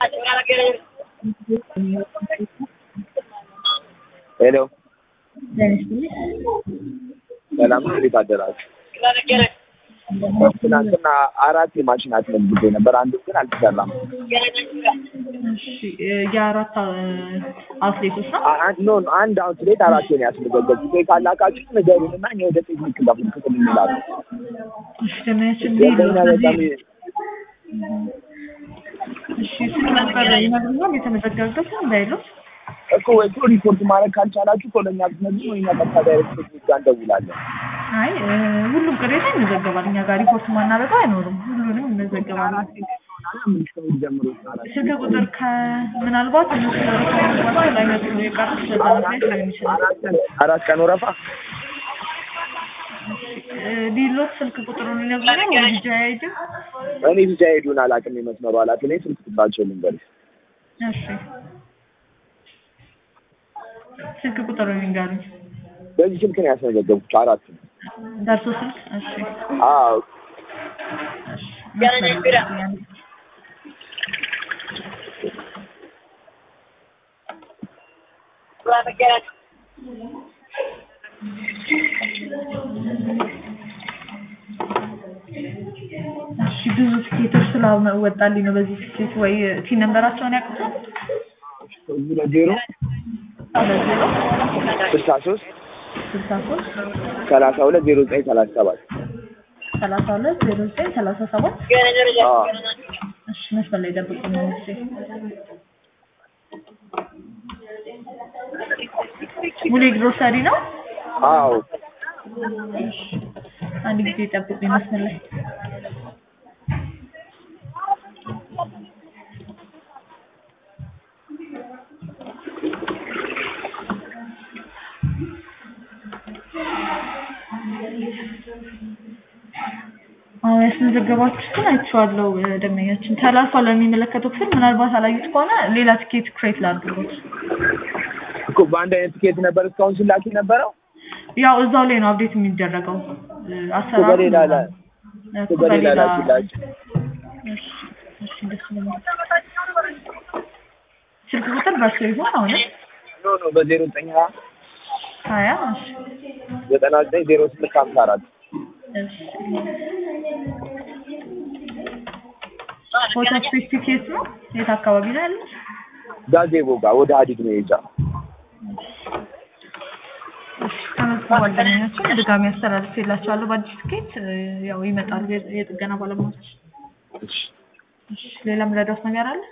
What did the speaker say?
ሄሎ ሰላም ነው። እንዴት አደራችሁ? ትናንትና አራት የማሽን አስመዝግቤ ነበር። አንዱ ግን አልተሰራም። የአራት አትሌቶች ነው። አንድ ኖ አንድ አውትሌት አራት ነው ያስመዘገብኩት። ወይ ካላካችሁ ንገሩንና እኛ ወደ ቴክኒክ ጋር ክፍል እንላለን። እሺ ደመያችን የለኛ በጣም እሺ ስልክ ነበር ይነግሩኛል የተመዘገበበት እንዳይሉት እኮ ወይ እኮ ሪፖርት ማድረግ ካልቻላችሁ እኮ ለእኛ ብትነግሩ ወይ እኛ ቀጥታ ዳይሬክት ቴክኒክ ጋር እንደውላለን። አይ ሁሉም ቅሬታ ይመዘገባል። እኛ ጋር ሪፖርት ማናበጣ አይኖርም። ሁሉንም ይመዘገባል። ምን ከእሑድ ጀምሮ ይቻላል። ስልክ ቁጥር ከምናልባት እነሱ ወረፋ ላይመጡ የቀሩት በዛ ምክንያት ላይሆን ይችላል። አራት ቀን አራት ቀን ወረፋ ዲሎት ስልክ ቁጥሩን ይነግሩኛል ወይ ልጅ አይዲ እኔ ብቻ ሄዱን አላውቅም። የመስመሩ ኃላፊ ነኝ። ስልክ ቁጥራቸው ልንገርሽ። እሺ ስልክ ቁጥሩን ይንገሩኝ። በዚህ ስልክ ነው ያስመዘገብኩት አራት ነው። ደርሶ ስልክ እሺ አዎ እሺ መስመር እሺ ብዙ ትኬቶች ስላወጣልኝ ነው። በዚህ ትኬት ወይ ቲ ነምበራቸውን ያውቁታል? እዚህ ለዜሮ ሁለት ዜሮ ስልሳ ሶስት ስልሳ ሶስት ሰላሳ ሁለት ዜሮ ዘጠኝ ሰላሳ ሰባት ሰላሳ ሁለት ዜሮ ዘጠኝ ሰላሳ ሰባት አዎ እሺ መስመር ላይ ጠብቁኝ ነው እሺ ሙሌ ግሮሰሪ ነው። አዎ አንድ ጊዜ ጠብቁኝ መስመር ላይ አዎ ያስመዘገባችሁትን አይቼዋለሁ። ደንበኛችን ተላልፏል ለሚመለከተው ክፍል። ምናልባት አላዩት ከሆነ ሌላ ትኬት ክሬት ላድርጉት። እኮ በአንድ አይነት ትኬት ነበር እስካሁን ሲላክ የነበረው ያው እዛው ላይ ነው አፕዴት የሚደረገው አሰራሩ በሌላ ላይ እኮ በሌላ በሌላ ላኪላችሁ። እሺ እሺ እንደሱ ነው። ስልክ ቁጥር በሱ ይሆን አሁን ኖ ኖ በዜሮ ዘጠኝ ሀያ ሀያ እሺ ዘጠና ዘጠኝ ዜሮ ስምንት ሀምሳ አራት እሺ ፎቶ ስፔሲፊኬት ነው የት አካባቢ ነው ያለው? ጋዜቦ ጋር ወደ ሀዲድ ነው የሄጃ ተመዝግቧል። ደንበኛችን ድጋሚ አስተላልፌላቸዋለሁ በአዲስ ትኬት ያው ይመጣሉ የጥገና ባለሙያዎች። እሺ እሺ ሌላ ምረዳት ነገር አለ?